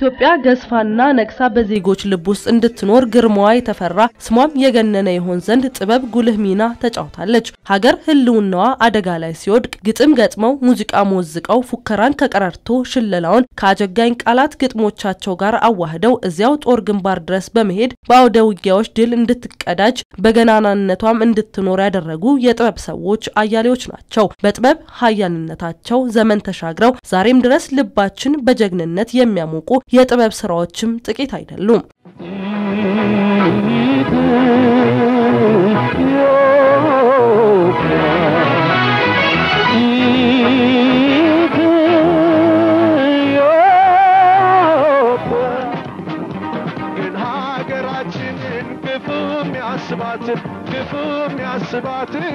ኢትዮጵያ ገዝፋና ነግሳ በዜጎች ልብ ውስጥ እንድትኖር ግርማዋ የተፈራ ስሟም የገነነ ይሆን ዘንድ ጥበብ ጉልህ ሚና ተጫውታለች። ሀገር ሕልውናዋ አደጋ ላይ ሲወድቅ ግጥም ገጥመው ሙዚቃ ሞዝቀው ፉከራን ከቀረርቶ ሽለላውን ከአጀጋኝ ቃላት ግጥሞቻቸው ጋር አዋህደው እዚያው ጦር ግንባር ድረስ በመሄድ በአውደ ውጊያዎች ድል እንድትቀዳጅ በገናናነቷም እንድትኖር ያደረጉ የጥበብ ሰዎች አያሌዎች ናቸው። በጥበብ ሀያልነታቸው ዘመን ተሻግረው ዛሬም ድረስ ልባችን በጀግንነት የሚያሞቁ የጥበብ ስራዎችም ጥቂት አይደሉም። ግን ሀገራችንን ክፉ የሚያስባትን ክፉ የሚያስባትን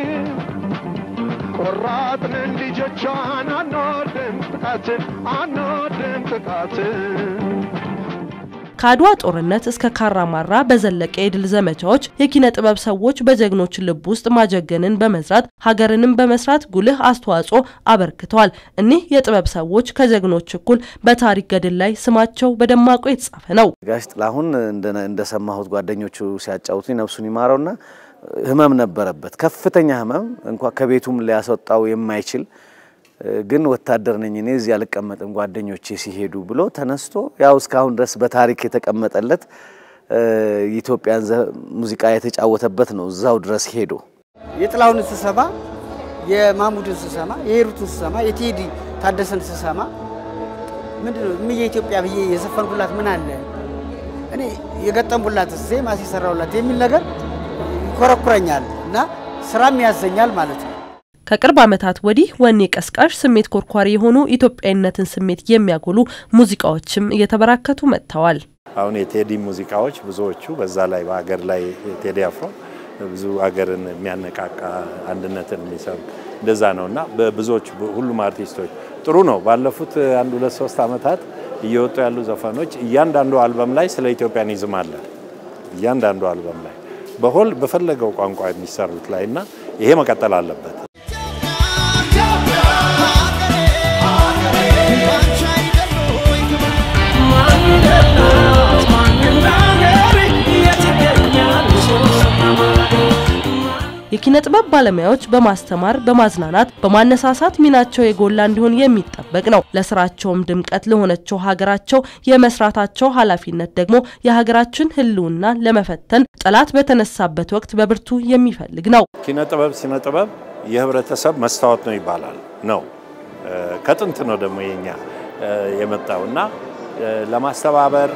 ቆራጥንን ልጆቿን አንወድም ጥቃትን አንወድም ጥቃትን ከአድዋ ጦርነት እስከ ካራማራ በዘለቀ የድል ዘመቻዎች የኪነ ጥበብ ሰዎች በጀግኖች ልብ ውስጥ ማጀገንን በመዝራት ሀገርንም በመስራት ጉልህ አስተዋጽኦ አበርክተዋል። እኒህ የጥበብ ሰዎች ከጀግኖች እኩል በታሪክ ገድል ላይ ስማቸው በደማቁ የተጻፈ ነው። ጋሽ ጥላሁን እንደሰማሁት ጓደኞቹ ሲያጫውቱኝ ነፍሱን ይማረውና ህመም ነበረበት፣ ከፍተኛ ህመም እንኳ ከቤቱም ሊያስወጣው የማይችል ግን ወታደር ነኝ እኔ እዚህ አልቀመጥም ጓደኞቼ ሲሄዱ ብሎ ተነስቶ ያው እስካሁን ድረስ በታሪክ የተቀመጠለት የኢትዮጵያን ሙዚቃ የተጫወተበት ነው። እዛው ድረስ ሄዶ የጥላሁንን ስሰማ፣ የማሙድን ስሰማ፣ የሄሩትን ስሰማ፣ የቴዲ ታደሰን ስሰማ ምንድን ነው እምዬ ኢትዮጵያ ብዬ የዘፈንኩላት ምን አለ እኔ የገጠምኩላት ዜማ ሲሰራውላት የሚል ነገር ይኮረኩረኛል እና ስራም ያዘኛል ማለት ነው። ከቅርብ ዓመታት ወዲህ ወኔ ቀስቃሽ ስሜት ኮርኳሪ የሆኑ ኢትዮጵያዊነትን ስሜት የሚያጎሉ ሙዚቃዎችም እየተበራከቱ መጥተዋል። አሁን የቴዲ ሙዚቃዎች ብዙዎቹ በዛ ላይ በሀገር ላይ ቴዲ አፍሮ ብዙ ሀገርን የሚያነቃቃ አንድነትን የሚሰብክ እንደዛ ነው እና በብዙዎች ሁሉም አርቲስቶች ጥሩ ነው። ባለፉት አንድ ሁለት ሶስት ዓመታት እየወጡ ያሉ ዘፈኖች እያንዳንዱ አልበም ላይ ስለ ኢትዮጵያኒዝም አለ። እያንዳንዱ አልበም ላይ በሆል በፈለገው ቋንቋ የሚሰሩት ላይ እና ይሄ መቀጠል አለበት። የኪነ ጥበብ ባለሙያዎች በማስተማር በማዝናናት በማነሳሳት ሚናቸው የጎላ እንዲሆን የሚጠበቅ ነው። ለስራቸውም ድምቀት ለሆነችው ሀገራቸው የመስራታቸው ኃላፊነት ደግሞ የሀገራችን ሕልውና ለመፈተን ጠላት በተነሳበት ወቅት በብርቱ የሚፈልግ ነው። ኪነ ጥበብ ሲነ ጥበብ የህብረተሰብ መስታወት ነው ይባላል ነው ከጥንት ነው ደግሞ የኛ የመጣው እና ለማስተባበር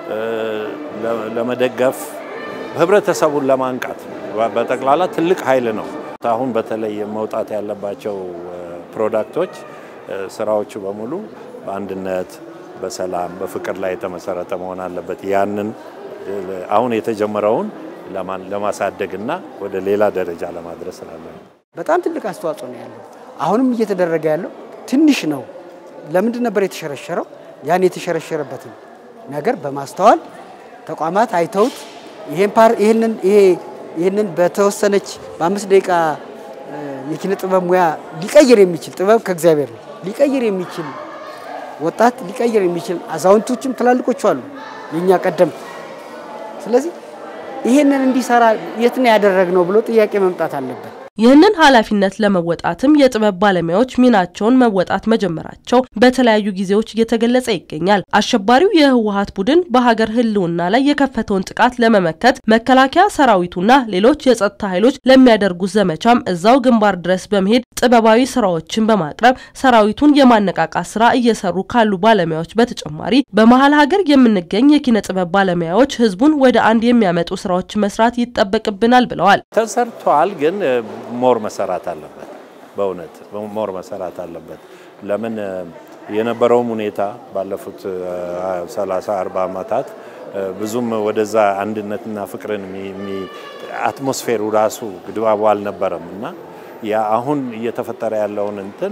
ለመደገፍ ህብረተሰቡን ለማንቃት በጠቅላላ ትልቅ ኃይል ነው። አሁን በተለይ መውጣት ያለባቸው ፕሮዳክቶች ስራዎቹ በሙሉ በአንድነት፣ በሰላም፣ በፍቅር ላይ የተመሰረተ መሆን አለበት። ያንን አሁን የተጀመረውን ለማሳደግና ወደ ሌላ ደረጃ ለማድረስ ስላለ በጣም ትልቅ አስተዋጽኦ ነው ያለው። አሁንም እየተደረገ ያለው ትንሽ ነው። ለምንድን ነበር የተሸረሸረው? ያን የተሸረሸረበትን ነገር በማስተዋል ተቋማት አይተውት ይሄን ፓር ይሄንን ይሄ ይህንን በተወሰነች በአምስት ደቂቃ የኪነ ጥበብ ሙያ ሊቀይር የሚችል ጥበብ ከእግዚአብሔር ነው። ሊቀይር የሚችል ወጣት ሊቀይር የሚችል አዛውንቶችም ትላልቆቹ አሉ የእኛ ቀደምት። ስለዚህ ይህንን እንዲሰራ የት ነው ያደረግነው ብሎ ጥያቄ መምጣት አለበት። ይህንን ኃላፊነት ለመወጣትም የጥበብ ባለሙያዎች ሚናቸውን መወጣት መጀመራቸው በተለያዩ ጊዜዎች እየተገለጸ ይገኛል። አሸባሪው የህወሀት ቡድን በሀገር ህልውና ላይ የከፈተውን ጥቃት ለመመከት መከላከያ ሰራዊቱና ሌሎች የጸጥታ ኃይሎች ለሚያደርጉት ዘመቻም እዛው ግንባር ድረስ በመሄድ ጥበባዊ ስራዎችን በማቅረብ ሰራዊቱን የማነቃቃት ስራ እየሰሩ ካሉ ባለሙያዎች በተጨማሪ በመሀል ሀገር የምንገኝ የኪነ ጥበብ ባለሙያዎች ህዝቡን ወደ አንድ የሚያመጡ ስራዎች መስራት ይጠበቅብናል ብለዋል። ተሰርቷል ግን ሞር መሰራት አለበት። በእውነት ሞር መሰራት አለበት። ለምን የነበረውም ሁኔታ ባለፉት 30 40 ዓመታት ብዙም ወደዛ አንድነትና ፍቅርን አትሞስፌሩ ራሱ ድባቡ አልነበረም እና ያ አሁን እየተፈጠረ ያለውን እንትን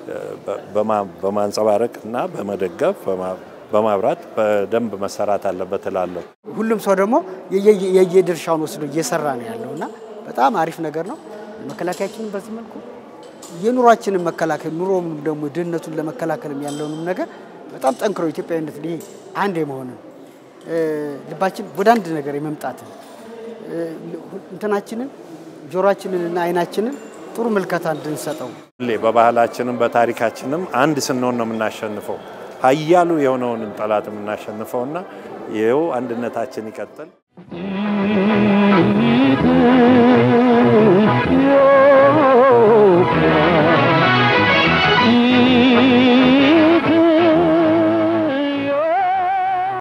በማንጸባረቅ እና በመደገፍ በማብራት በደንብ መሰራት አለበት እላለሁ። ሁሉም ሰው ደግሞ የየድርሻውን ወስዶ እየሰራ ነው ያለው እና በጣም አሪፍ ነገር ነው። መከላከያችንን በዚህ መልኩ የኑሯችንን መከላከል ኑሮም ደግሞ ድህነቱን ለመከላከልም ያለውንም ነገር በጣም ጠንክሮ ኢትዮጵያዊነት ይሄ አንድ የመሆንን ልባችን ወደ አንድ ነገር የመምጣትን እንትናችንን ጆሮአችንንና አይናችንን ጥሩ ምልከታ እንድንሰጠው ሁሌ በባህላችንም በታሪካችንም አንድ ስንሆን ነው የምናሸንፈው። ኃያሉ የሆነውንም ጠላት የምናሸንፈውና ይኸው አንድነታችን ይቀጥል።